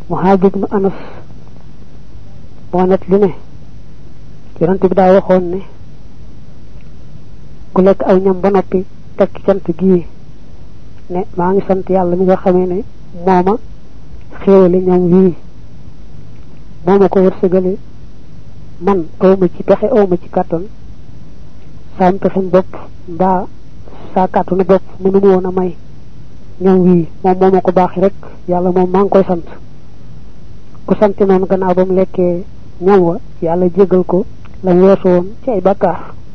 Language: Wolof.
Muhaad ibnu Anas moo net li ne yonent bi daa waxoon ne ku lekk aw ñam ba noppi teg ci cant gii ne maa ngi sant yàlla mi nga xamee ne mooma xéewale ñam wii mooma ko wërsëgale man awma ci pexe awma ci kàttan saam pexem bopp mbaa saa kàttanu bopp mënu ma woon a may ñam wii moom mooma ko baax rek yàlla moom maa ngi koy sant ku sant noonu gannaaw ba mu lekkee ñam wa yàlla jégal ko la weesu woon ci ay bàkkaar